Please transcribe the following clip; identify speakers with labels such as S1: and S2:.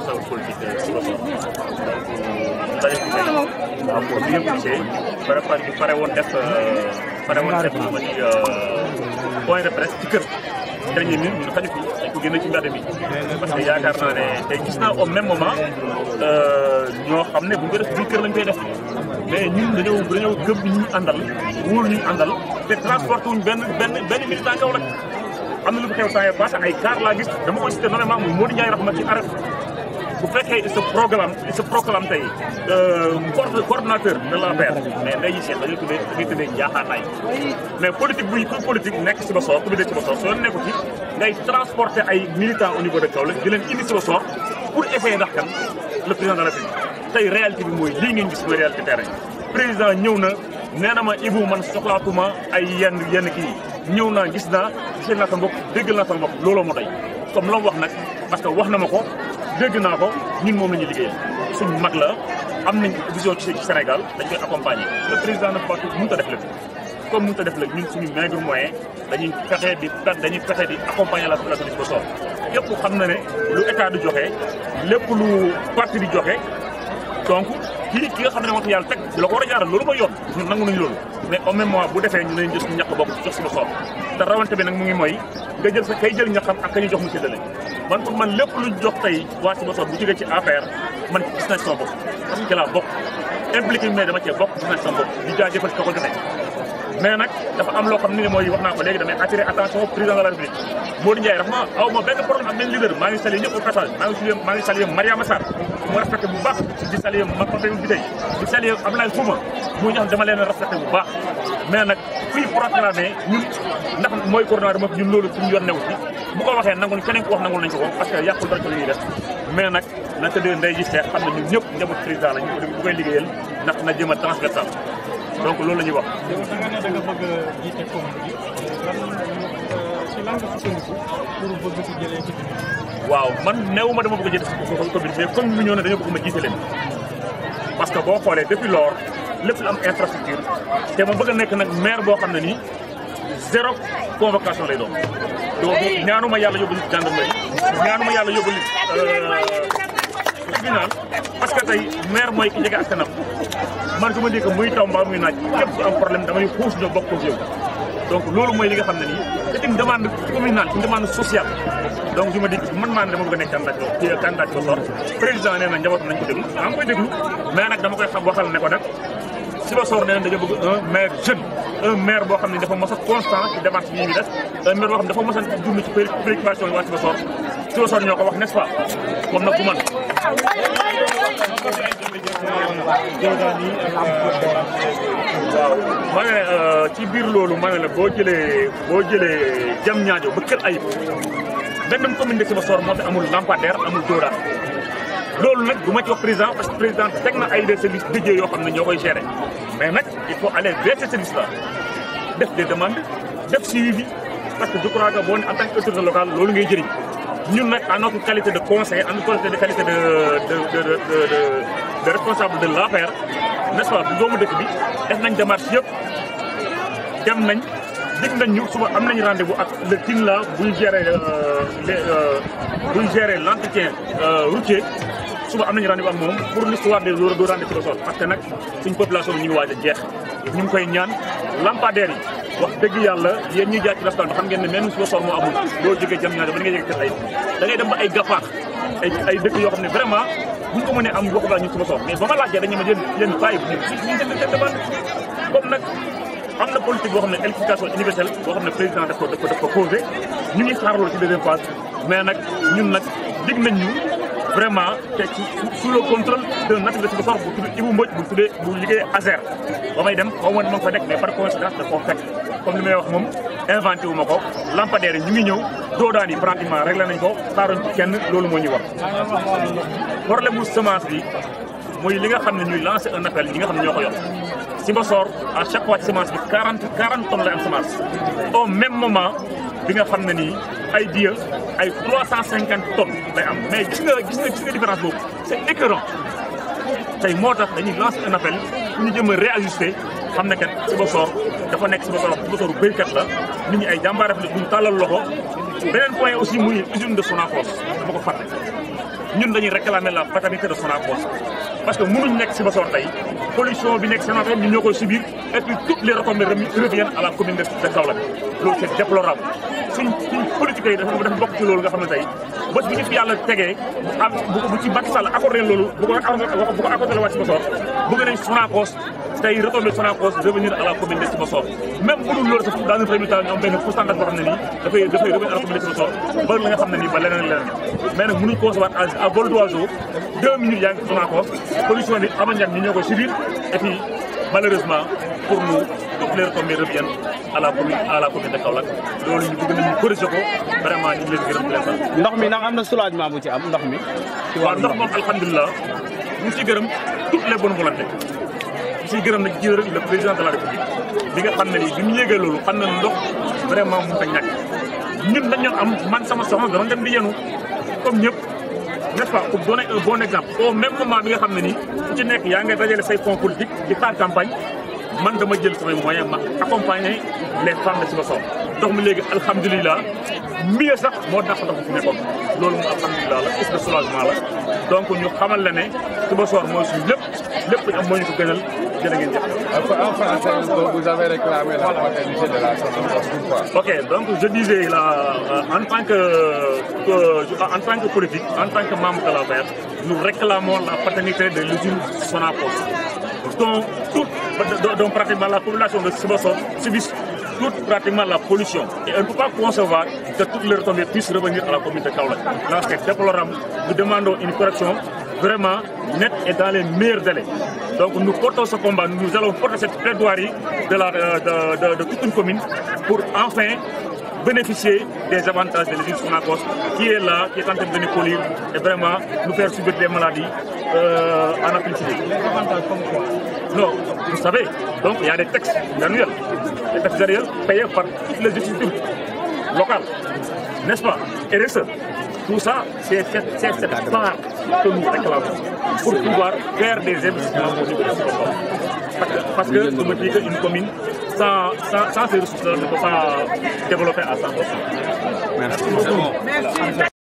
S1: responsable politique si ba soor donc daje fi tey waaw pour bien gisee pare pare ñu pare woon def pare woon def lu ma ci point de presse ci kër dernier minute ñu xaju fi dañ ko génne ci mbedd mi parce que yaakaar naa ne tey gis naa au même moment ñoo xam ne bu ñu ko def biir kër lañ koy def mais ñun dañoo dañoo gëm ñu àndal wóolu ñu àndal te transporté wuñ benn benn benn militant kaw rek am na lu fi xew saa yii passé ay car laa gis dama koy cité nommément muy Modou Ndiaye Rahma ci arrêt bu fekkee il se programme il se proclame tey coordonnateur de l'APR mais nday yi seet dañuy tuddee dañuy tuddee njaaxaanaay mais politique buy kuy politique nekk si ba soor ku bi dee si ba soor soo nekku ci ngay transporter ay militants au niveau de Kaolack di leen indi si ba soor pour essayer ndax kan le président de la République tey réalité bi mooy lii ngeen gis mooy réalité terrain président ñëw na nee na ma Ibou man soxlaatuma ay yenn yenn kii ñëw naa gis naa gisee naa sa mbokk déggal naa sa mbokk looloo ma doy comme la mu wax nag parce que wax na ma ko dégg naa ko ñun moom la ñuy liggéeyal suñ mag la am nañ vision ci Sénégal dañ koy accompagner le président nag partout mënut a def lépp comme mënut a def lépp ñun suñu maigre moyen dañuy fexe di dañuy fexe di accompagner la population di ko soor yëpp xam na ne lu état di joxe lépp lu parti di joxe donc kii ki nga xam ne moo tax yàlla teg ci la ko war a jaaral loolu mooy yoon ñun nangu nañu loolu mais au même moment bu defee ñu leen jël suñu ñàkk bopp jox suñu soor te rawante bi nag mu ngi mooy nga jël sa kay jël ñaxam ak ka ñu jox mu séddale man pour man lépp luñ jox tey waa ci bosoor bu jógee ci APR man gis nañ sama bopp parce que ci laa bokk impliqué mais dama cee bokk gis nañ sama bopp di jaajëfal ka ko joxe mais nag dafa am loo xam ne mooy wax naa ko léegi damay attirer attention président de la république Modou Ndiaye rax ma aw ma benn problème ak benn leader maa ngi saluer ñëpp au passage maa ngi saluer maa ngi saluer Mariama Sarr mu respecté bu baax di saluer ma Pape bi tey di saluer Abdoulaye Souma mu ñax dama leen respecté bu baax mais nag fii proclamé ñun ndax mooy coordonnateur ma ñun loolu suñu yoon newu ci bu ko waxee nangul keneen ko wax nangul nañ ko ko parce que yàqul dara ci li ñuy def mais nag na tëddee ndey ji seex xam ne ñun ñëpp njaboot président la ñu bu koy liggéeyal ndax na jëm a transversal donc loolu la ñuy wax.
S2: yow da nga ne da nga bëgg a jiite commune bi lan si lan nga sukkandiku pour bëgg si jëlee ci
S1: waaw man néew ma dama bëgg a jiite commune mais commune bi ñëw ne dañoo bëgg ma jiite leen parce que boo xoolee depuis lors lépp lu am infrastructure te ma bëgg a nekk nag maire boo xam ne nii zéro convocation lay doon donc ñaanuma yàlla yóbbu nit gendarmerie ñaanuma yàlla yóbbu nit tribunal parce que tey maire mooy ki jege askanam man su ma dégg muy taw mbaa muy naaj képp ku am problème damay xuus ñoo bokk ak yow donc loolu mooy li nga xam ne nii c'est une demande communale une demande sociale donc su ma dégg man maa ne dama bëgg a nekk candidat ci candidat ko sor président nee na njaboot nañ ko déglu maa ngi koy déglu mais nag dama koy xam waxal ne ko nag Sibassor nee na dañoo bëgg un maire jeune un maire boo xam ne dafa mos a constant ci démarche yi ñuy def un maire boo xam ne dafa mos a dund ci préoccupation yi waa Sibassor Sibassor ñoo ko wax n'est-ce pas comme nag bu man waaw ma ne ci biir loolu ma ne la boo jëlee boo jëlee jam ñaajo ba kër ayib benn commune de Sibassor moo fi amul lampadaire amul dóoraat loolu nag du ma ci wax président parce que président teg na ay des services dédiés yoo xam ne ñoo koy gérer mais nag il faut aller vers ces services là def des demandes def suivi parce que je crois que boo ne en tant qu'autorité locale loolu ngay jëriñ ñun nag en notre qualité de conseil en notre qualité de de de de de responsable de l'APR n'est-ce pas bu doomu dëkk bi def nañ démarche yëpp dem nañ dig nañ ñu suba am nañ rendez-vous ak le team là buy gérer les buy gérer l'entretien routier suba am nañu rendez-vous ak moom pour l'histoire des doo rende ci sol parce que nag suñ population bi ñu ngi waaj a jeex ñu ngi koy ñaan lampadaires yi wax dëgg yàlla yéen ñuy jaay ci restaurant bi xam ngeen ne même si sol moo amul boo jógee jam ñaar ba da ngay jógee kër ay da ngay dem ba ay gafaax ay ay dëkk yoo xam ne vraiment buñ ko mënee am waxu laa ñu suba sol mais ba ma laajee dañu ma yéen yéen bàyyi ñu ñu seen seen demande comme nag am na politique boo xam ne électrification universelle boo xam ne président daf ko daf ko daf ko posé ñu ngi xaar loolu ci deuxième phase mais nag ñun nag dig nañ ñu vraiment te ci sous le contrôle de nature de Sibassor bu tudd Ibou Mbodj bu tuddee bu liggéey ASER ba may dem xaw ma ne ma fa nekk mais par coïncidence da koo fekk comme li may wax moom inventé wu ma ko lampadaire yi ñu ngi ñëw doodaan yi pratiquement réglé nañ ko xaaruñ ci kenn loolu moo ñuy wax problème mu semence bi muy li nga xam ne ñuy lancer un appel ñi nga xam ne ñoo ko yor Sibassor à chaque fois ci semence bi 40 40 tonnes lay am semence au même moment bi nga xam ne nii ay diya ay 350 tonnes lay am mais gis nga gis nga gis nga différence boobu c'est écœurant tey moo tax dañuy lancer un appel pour ñu jëm a réajuster xam ne kat Sibassor dafa nekk Sibassor Sibassor béykat la nit ñi ay jàmbaar def ne duñ tàllal loxo beneen point aussi muy usine de Sonacos dama ko fàtte ñun dañuy réclamer la paternité de Sonacos parce que mënuñ nekk si Sibassor tey pollution bi nekk Sonacos ñun ñoo koy subir et puis toutes les retombées reviennent à la commune de de Kaolack loolu c'est déplorable suñ suñ politique yi dafa dafa bokk ci loolu nga xam ne tey bés bu ñu fi yàlla tegee am bu ci Macky Sall accordé loolu bu ko bu ko accordé la waa Sibassor bëgg nañ Sonacos tey retombé Sonacos revenir à la commune de Sibassor même bu dul loolu sax dans un premier temps ñu am benn pourcentage boo xam ne nii dafay dafay revenir à la commune de Sibassor ba la nga xam ne nii ba leneen leneen mais nag mënuñ concevoir à vol d'oiseau deux minutes yaa ngi Sonacos pollution bi ama ñag ñi ñoo ko subir et puis malheureusement pour nous toutes les retombées reviennent à la commune à la commune de Kaolack loolu ñu bëgg nañu corriger ko vraiment ñu ngi leen gërëm di leen sant
S3: ndox mi ndax am na soulagement bu ci am ndox mi. ci
S1: waaw
S3: wàllu
S1: ndox moom alhamdulilah ñu ngi ciy gërëm toutes les bonnes volontés ñu ciy gërëm nag ci le président de la république bi nga xam ne nii bi mu yéegee loolu xam na ne ndox vraiment mënut a ñàkk ñun dañu am man sama soxna dama dem di yenu comme ñëpp n'est-ce pas pour donner un bon exemple au même moment bi nga xam ne nii ku ci nekk yaa ngay dajale say fonds politique di xaar campagne man dama jël samay moyen ma accompagner les femmes de Sibassor ndox mi léegi alhamdulilah mieux sax moo tax ndox mi fi nekkoon loolu mu alhamdulilah la est de soulagement la donc ñu xamal la ne Sibassor mooy suñu lépp lépp ñu am moo ñu ko gënal jërë ngeen jëf.
S4: En français, vous avez réclamé la paternité de la Sonacos. Pourquoi
S1: Ok, donc je disais là, euh, en tant que, que- en tant que politique, en tant que membre de la paire, nous réclamons la paternité de l'usine Sonacos, dont, toute, dont- dont pratiquement la population de Sibassor subit toute pratiquement la pollution. Et on ne peut pas concevoir que toutes les retombées puissent revenir à la communauté de Kaolack. Là, c'est déplorable. Nous demandons une correction vraiment nette et dans les meilleurs délais. Donc nous portons ce combat, nous allons porter cette plaidoirie de, la, de, de- de toute une commune pour enfin bénéficier des avantages de l'usine Sonacos qui est là, qui est en train de venir polir et vraiment nous faire subir des maladies euh, en aplicité.
S2: avantage comme quoi
S1: Non, vous savez, donc il y a des textes annuels, des textes annuels payés par toutes les institutions locales, n'est-ce pas RSE. Tout ça, c'est cette, c'est cette part que nous réclamons pour pouvoir faire des investissements au niveau de ce programme. Parce que, parce que je me dis qu'une commune sans, sans, sans ces ressources ne peut pas développer à 100%.
S3: merci.